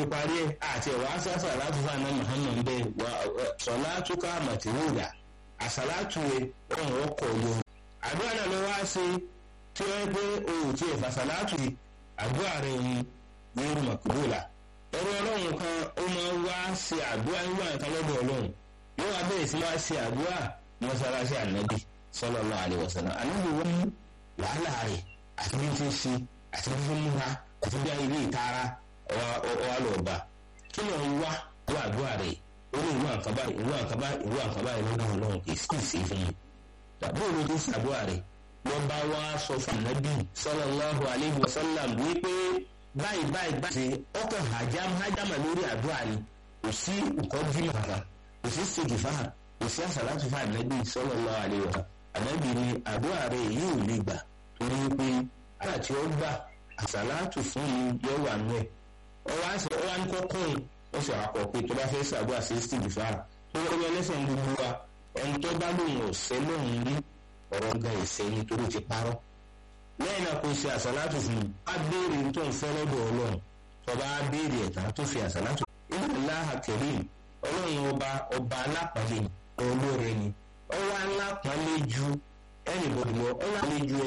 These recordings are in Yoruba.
parí ẹ̀ àti ẹ̀wà sàṣà láti fún àná muhammed bẹ́ẹ̀ wà sọ̀látúkà màtìrúdà àṣàlátù ẹ̀ ọ̀hún ọkọ̀ yọ. àdúrà náà ló wá sí tí wọ́n pé òun ti ẹ̀fà sàlátù yìí àdúrà rẹ̀ yìí ní màkúrúlà. ẹ̀rọ ọlọ́run kan ó máa wá ṣe àdúrà nígbà nǹkan lọ́dọ̀ ọlọ́run yóò wá bẹ̀rẹ̀ sí máa ṣe àdúrà mọ́sálásí ànábì sallallahu alaihi wasallam ànábì wọ́n mú wàhálà rẹ̀ àti bí ti ṣe àti bí fún múra àti bí ilé ìtara ọwọ́ lọ́ọ̀bà kí ló ń wá wá àdúrà rẹ̀ ó ní ìwé àkàbá ìwé àkàbá ìwé àkàbá ìlọ́dọ̀ ọlọ́run kì í sì sí fún mi. tàbí òun tó ṣàdúrà rẹ̀ wọ́n bá wá sọ fún ànábì sallallahu alaihi wasallam wípé báyìí báyìí báyìí ọkàn hajam hajama lórí àdúrà ni kò sí nǹkan jímọ̀ kankan kò sí sèkìfà kò sí àṣàlátù fún ànábì sallallahu alaihi wasallam ànábì ni àdúrà rẹ̀ yóò lè gbà torí pé àrà tí ó gbà àṣàlátù fún mi yóò wà nù ẹ̀ ọwọ́ àṣẹ ọwọ́ à ń kọ́kọ́ ẹ̀ ó sì àpọ̀ pé tó bá fẹ́ ṣàdúrà sí sèkìfà tó wọ́n yọ lẹ́sẹ̀ gbogbo wa ẹni tó bá lóun ọ̀sẹ̀ lóun rí ọ̀rọ̀ ga ìṣẹ́ nítorí ti parọ́ lẹ́yìn náà kò ṣe àṣàlátù fún mi á béèrè tó ń fẹ́ lọ́dọ̀ ọlọ́run tó bá béèrè ẹ̀ta tó fi àṣàlátù inna Allaha karim ọlọ́run ọba ọba alápàlẹ̀ olóore ni ọwọ́ alápàlẹ̀ ju ẹnìbọ̀dì lọ ọlọ́run ju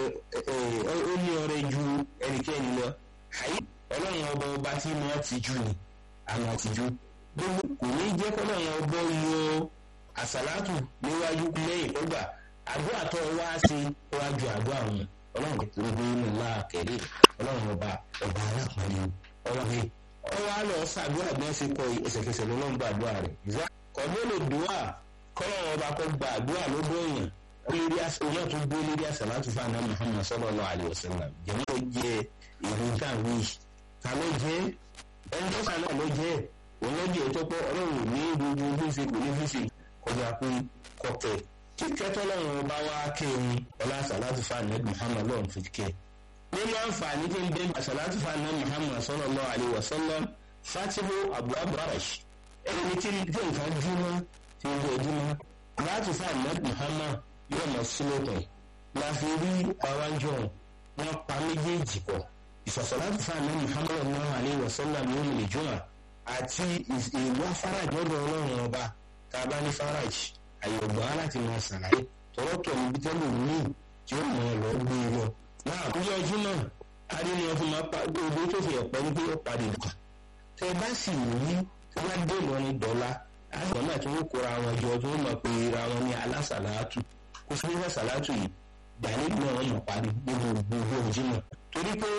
ó ní ọrẹ ju ẹnikẹ́ni lọ àyè ọlọ́run ọba ọba tí mo ti ju ni àmọ́ ti ju gbogbo kò ní jẹ́ kọ́lọ́run ọba yọ àṣàlátù níwájú lẹ́yìn ọgbà àdúrà tó wá sí wájú àdúrà wọn ọlọ́run tó gbé inú ńlá kẹ̀lé ọlọ́run ọba ọba alápàlẹ̀ ọlọ́run ọwọ́ àlọ́ sàdúrà bí wọ́n ṣe kọ ẹsẹ̀kẹsẹ̀ lọ́lọ́run gba àdúrà rẹ̀ ìzá kọ̀dé lè dùwà kọ́lọ́run ọba kọ́ gba àdúrà lọ́dọ̀ èèyàn lórí ìyá tó gbé lórí àsàlátù fún àná Muhammad sallallahu alaihi wasallam jẹ̀mọ́ ló jẹ ìlú dàwí ta ló jẹ́ ẹni tó sàn náà ló jẹ́ òun ló jẹ́ tó pọ̀ ọlọ́run ní gbogbo fífi kò ní fífi kọjá pé kọ̀kẹ́ kíkẹ́ tọ́lọ́run ọba wá kéwìn ọlá àsàlátù fún àná Muhammad lọ́run fi kẹ́ nínú àǹfààní tí ń bẹ àṣàlátù fàánà muhammad sallallahu alaihi wasallam fatihu abu abarash ẹni tí tí nǹkan júmọ́ tí ń bẹ júmọ́ láti fàánà muhammad yóò mọ̀ sílẹ̀kùn láfi rí àwájọ wọn pa méjèèjì pọ̀ ìṣàṣàlátù fàánà muhammad sallallahu alaihi wasallam yóò lè jùmọ̀ àti ìwà faraj lọ́dọ̀ ọlọ́run ọba tàbá ní faraj àyọ̀gbọ́n láti máa ṣàlàyé tọ́rọ́tọ̀ níbi tẹ́lẹ̀ ní tí ó mọ̀ ọ́ lọ gbé e lọ náà àkójọ ọjọ́ náà adínú ọtún máa pa gbogbo tó fi ẹ̀pọ̀ ní pé ó parí nǹkan tẹ bá sì rí tí wọ́n dé lọ ní dọ́là àgbọ̀n náà tí wọ́n kóra wọn jọ tí wọ́n mọ̀ pé ra wọn ní alásàlátù kó fún wọn sàlátù yìí dàní náà wọ́n mọ̀ parí nínú gbogbo ọjọ́ náà torí pé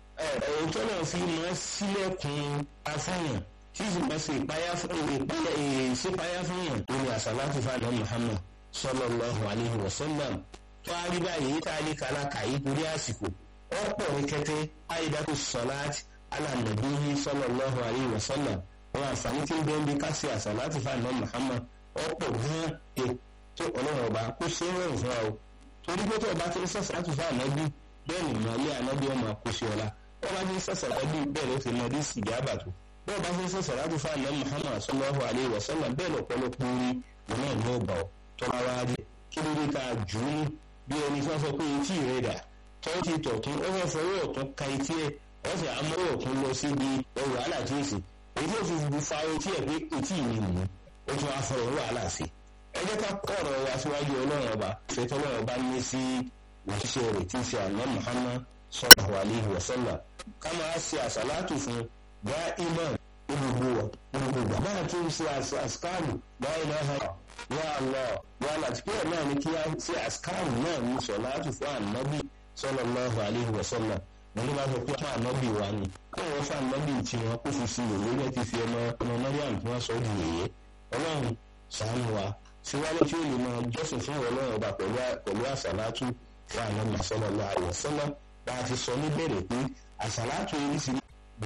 ọjọ́ náà fi máa sílẹ̀kùn afẹ́yàn tí sì máa ṣe ìpáyà ìṣípáyà fẹ́yàn lórí àsàlátù fàdán Muhammad sallallahu alaihi wasallam tó a rí báyìí tá a lè kàlà kàyí torí àsìkò ọ̀pọ̀ ní kẹtẹ àìdákù sọláàtì alànàbíyí sallallahu alaihi wasallam wọn àǹfààní tí ń bẹ́ẹ̀ bí ká ṣe àsàlátì fáànà Muhammad ọ̀pọ̀ gan e tó ọlọ́run ọba kó ṣe é rọrùn fún wa o torí pé tó o bá ti ń sàṣàlátì fáànà bí bẹ́ẹ̀ ni ìmọ̀lẹ́ ànábì ọmọ kó ṣe ọ̀la wọ́n bá ti ń sàṣàlátì bẹ́ẹ̀ ló ti mọ bí sìgá àbàtò bẹ́ẹ̀ bá ti ń sàṣàlátì fáànà Muhammad sallallahu alaihi wasallam bẹ́ẹ̀ lọ́pọ̀lọpọ̀ orí ìwọ̀n náà ní ọgbà ọ̀ tọ́ra wa rí kí ló dé ká jù ú bí ẹni tí wọ́n sọ pé etí rẹ̀ dà tọ́tí tọ̀tún ó fẹ́ fọwọ́ ọ̀tún ka etí ẹ̀ wọ́n sì amọ́wọ́ ọ̀tún lọ síbi ẹrù wàhálà tí ó sì èyí tó fi bu fa etí ẹ̀ pé etí mi nù ó tún wá fọwọ́ wàhálà sí. ẹ jẹ́ ká kọ́ ọ̀rọ̀ wa síwájú ọlọ́run ọba fẹ́tọ́ ọlọ́run ọba ní sí òṣìṣẹ́ rẹ̀ tí ń ṣe àná Muhammad sallallahu alaihi wasallam ká máa ṣe àṣàlátù fún bá imam gbogbo wa gbogbo wa máa tún ṣe àṣkáàlù bá ilaha ya Allah ya láti pé náà ni kí á ṣe àṣkáàlù náà ní sọ̀láàtù fún ànábì sallallahu alaihi wasallam wọn ló bá sọ pé fún ànábì wa ni kó wọn fún ànábì tí wọn kó fi sí òwe rẹ ti fi ọmọ ọmọ Mariam tí wọn sọ di yèyé Ọlọ́run ṣàánú wa síwájú tí ó lè máa jọ́sìn fún Ọlọ́run ọba pẹ̀lú àṣàlátù fún ànábì sallallahu alaihi wasallam bá a ti sọ níbẹ̀rẹ̀ pé àṣàlátù yìí sì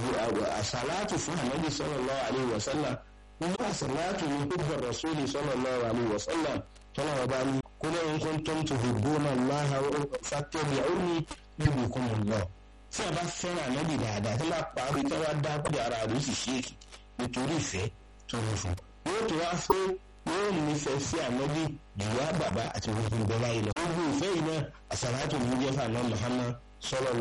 àṣàlátù fún ànábì sallallahu alaihi wasallam nínú àṣàlátù ní gbogbo rasúlì sallallahu alaihi wasallam tọ́lá ọba ní kúlẹ̀ in kuntum tuhibbuna Allaha fattabi'uni yuhbibkumullah tí a bá fẹ́ràn ànábì dáadáa tí wọ́n parí tí wọ́n dá pé ara rẹ̀ sì ṣéèkì nítorí ìfẹ́ tó ń fún yóò tó wá fẹ́ yóò nífẹ̀ẹ́ sí ànábì ìyá bàbá àti gbogbo ìbẹ́lá yìí lọ. gbogbo ìfẹ́ yìí náà àṣàlátù ní jẹ́ fún àná Muhammad sallallahu